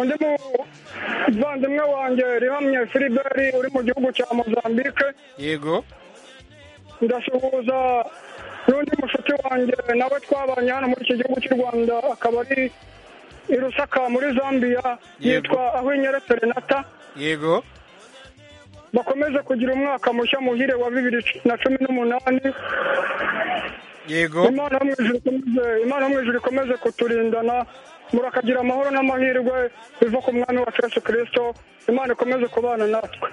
undi muvandimwe wanjye rihamye filiberi uri mu gihugu cya mozambique yego ndasuhuza n'undi mushuti wanjye nawe twabanye hano muri iki gihugu cy'u rwanda akaba ari i rusaka muri zambia yitwa ahwinyere serenata yego bakomeze kugira umwaka mushya muhire wa bibiri na cumi n'umunani yego imana yo mu ijuru ikomeze- imana yo mu ijuru ikomeze kuturindana murakagira amahoro n'amahirwe biva ku mwami wacu yesu kirisito imana ikomeze kubana natwe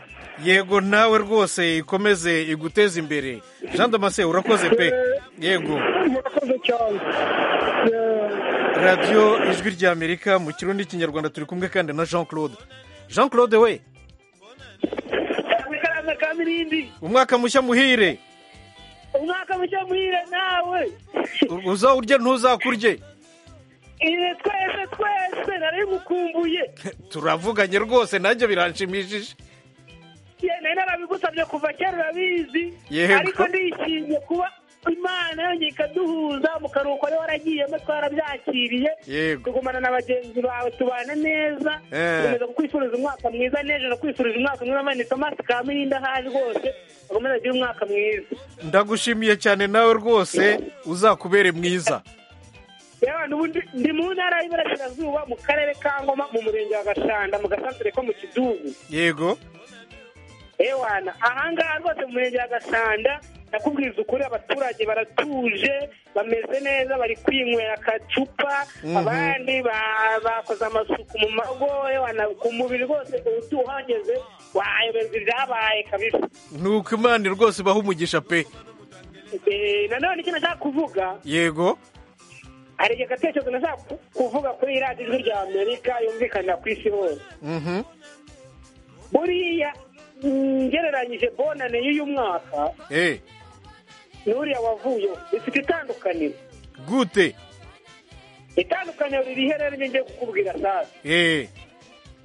yego nawe rwose ikomeze iguteze imbere jean damase urakoze pe yego murakoze cyane radiyo ijwi rya amerika mu kirundi kinyarwanda turi kumwe kandi na jean claude jean claude we umwaka mushya muhire umwaka mushya muhire nawe U- uzawurye ntuzakurye iwe twese twese narabimukumbuye turavuganye rwose nanjye biranshimishije ye nari narabigusabye kuva kera urabizi Yego. ariko ndishimye kuba imana yongeye ikaduhuza mu karuhuko wari waragiyemo twarabyakiriye Yego. tugumana na bagenzi bawe tubana neza Eh. tukomeza kukwifuriza umwaka mwiza n'ejo ndakwifurije umwaka mwiza mani tomasi kamirindi aho ari rwose bakomeza kugira umwaka mwiza ndagushimiye cyane nawe rwose uzakubere mwiza yewe n'ubundi ndi mu ntara y'iburasirazuba mu karere ka ngoma mu murenge wa gashanda mu gasantere ko mu kidugu yego ewana ahangaha rwose mu murenge wa gasanda nakubwiza ukuri abaturage baratuje bameze neza bari kwinywera akacupa Mhm. abandi ba- bakoze amasuku mu mago wana- ku mubiri rwose utu uhageze wayoberwa ibyabaye kabisa ni uko imana rwose ibaha umugisha pe Eh, nanone icyo nashaka kuvuga yego hari igihe agatekerezo nashaka ku- kuvuga kuri radiyo ijwi rya amerika yumvikanira ku isi hose Mhm. buriya mm, ngereranyije bonane y'uyu mwaka Eh, n'uriya wavuyeho bifite itandukaniro gute itandukaniro riri he rero njye kukubwira sasa Eh,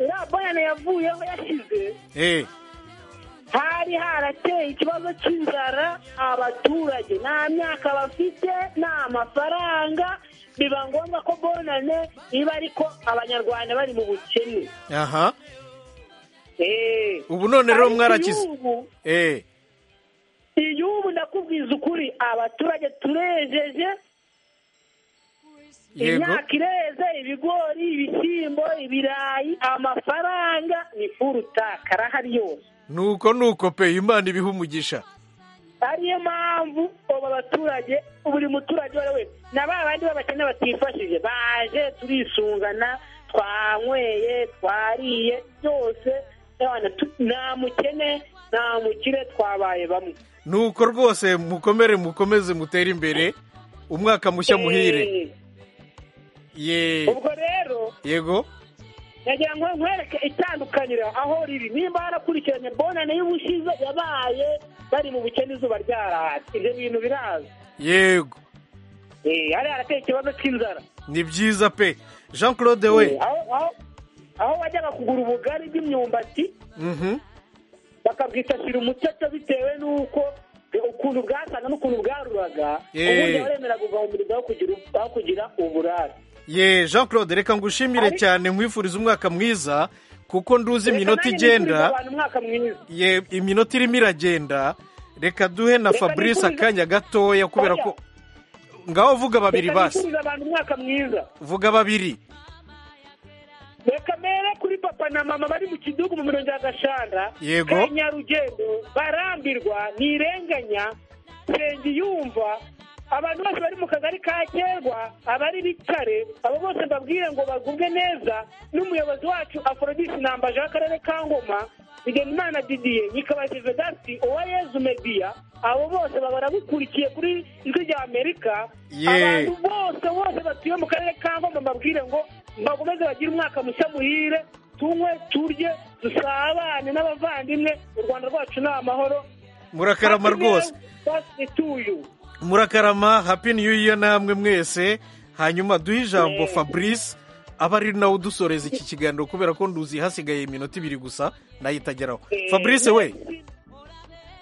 uriya bonane yavuyeho yashize eh, hari harateye ikibazo cy'inzara abaturage nta myaka bafite nta mafaranga biba ngombwa ko bonane iba ariko abanyarwanda bari mu bukene aha Eh. ubu none rero Ariko mwarakize iy'ubu- Eh, iy'ubu ndakubwiza ukuri abaturage turejeje Yego. imyaka ireze ibigori ibishyimbo ibirayi amafaranga ni furutaka arahari yose nuko nuko pe imana ibiha umugisha ariyo mpamvu aba baturage buri muturage uwo ari we na ba bandi b'abakene batifashije baje turisungana twanyweye twariye byose abana tu- nta mukene nta mukire twabaye bamwe nuko rwose mukomere mukomeze mutere imbere umwaka mushya muhire Eh, ye ubwo rero yego nagira ngo nkwereke itandukaniro aho riri nimba harakurikiranye bonane y'ubushize yabaye bari mu bukene izuba ryaratse ibyo bintu biraza yego Eh, hari harateye ikibazo cy'inzara ni byiza pe jean claude we aho aho aho wajyaga kugura ubugari bw'imyumbati Mhm. bakabwita shira umucaca bitewe n'uko ukuntu bwasaga n'ukuntu bwaruraga Eh. ubundi baremera kugabanyirizwa aho kugira aho kugira uburare ye jean claude reka ngushimire cyane nkwifuriza umwaka mwiza kuko nduzi iminota igenda abantu umwaka mwiza ye iminota irimo iragenda reka duhe na Reka fabrice nifurize- akanya gatoya kubera ko ngaho vuga babiri Reka basi nifurize abantu umwaka mwiza vuga babiri reka mere kuri papa na mama bari mu kidugu mu mirenge ya gashanda Yego. ka nyarugendo barambirwa ntirenganya senge yumva abantu bose bari mu kagari ka kerwa abari bitare abo bose mbabwire ngo bagubwe neza n'umuyobozi wacu aforodisi nambaje w'akarere ka ngoma bigenimana didiye nyikabazive dati uwa yezu mediya abo bose babara bukurikiye kuri ijwi rya amerika Ye. abantu bose bose batuye mu karere ka ngoma mbabwire ngo bakomeze bagire umwaka mushya muhire tunywe turye dusabane n'abavandimwe u rwanda rwacu ni amahoro murakarama rwose murakarama happy new year namwe mwese hanyuma duhe ijambo fabrice aba ari nawe udusoreza iki kiganiro kubera ko nduzi hasigaye iminota ibiri gusa nayo itageraho fabrice we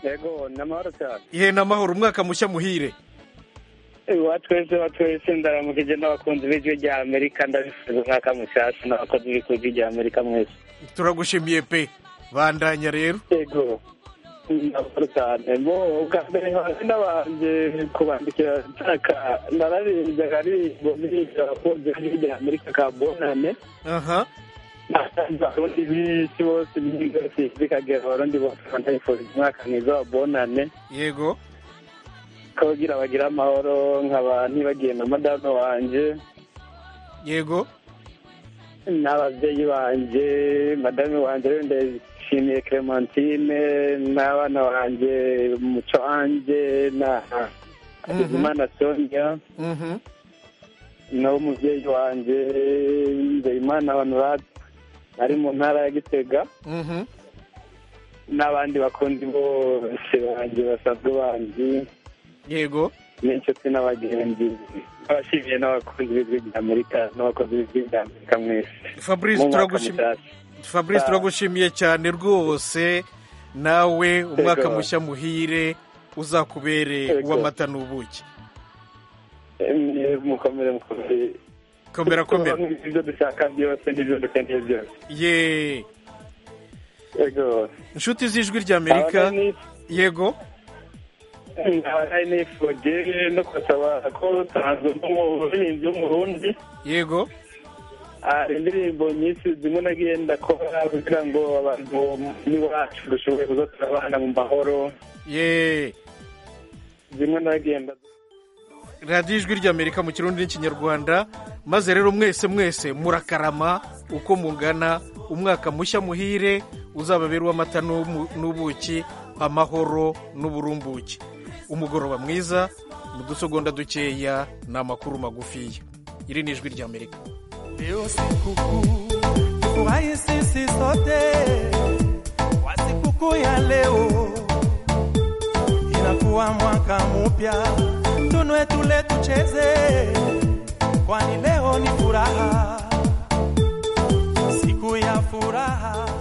yego ni amahoro cyane ihe n'amahoro umwaka mushya muhire wa twese wa twese ndaramukije n'abakunzi b'ijwi rya amerika ndabifuza umwaka mushyashya n'abakozi b'ijwi rya amerika mwese turagushimiye pe bandanya rero yego amahoro cyane bo ubwa mbere nkaba nabanje kubandikira nshaka nararirimba aririmbo n'iririmbo abakunzi b'ijwi rya amerika ka bonane aha nasanze abarundi b'isi bose b'imigozi bikagera abarundi bose bandabifuriza umwaka mwiza wa bonane yego kugira bagire amahoro nkaba ntibagiye na madamu wanjye yego n'ababyeyi banjye madamu wanjye rero ndashimiye clementine n'abana banjye muco wanjye na imana sonia Mhm. nawe umubyeyi wanjye nzeyimana honorade ari mu ntara ya gitega Mhm. n'abandi bakundi bose banjye basanzwe banjye yego n'inshuti n'abagenzi abashimiye n'abakunzi b'ijwi rya amerika n'abakozi b'ijwi rya amerika mwese Fabrice, Mu mwaka turagushim- mushyashya. fabrice Ah. turagushimiye cyane rwose nawe umwaka Yego. mushya muhire uzakubere Yego. uw'amata n'ubuki Emwe, mukomere mukomere komera komera ibyo dushaka byose n'ibyo dukeneye byose ye yego inshuti z'ijwi rya amerika Abana ni- yego nkaba nari nifuje no gusaba ko tanzwe nk'umuririmbyi w'umurundi yego hari indirimbo nyinshi zimwe nagiye ndakora kugira ngo abantu n'iwacu dushobore kuza turabana mu mahoro ye zimwe nagenda radiyo ijwi ry'amerika mu kirundi n'ikinyarwanda maze rero mwese mwese murakarama uko mungana umwaka mushya muhire uzababera uw'amata n'umu- n'ubuki amahoro n'uburumbuke umugoroba mwiza mu dusegonda dukeya ni amakuru magufiya iri ni ijwi ry'amerika Leo sikukuu, furahi sisi sote kwa sikukuu ya leo. Inakuwa mwaka mpya, tunwe tule tucheze, kwani leo ni furaha, siku ya furaha.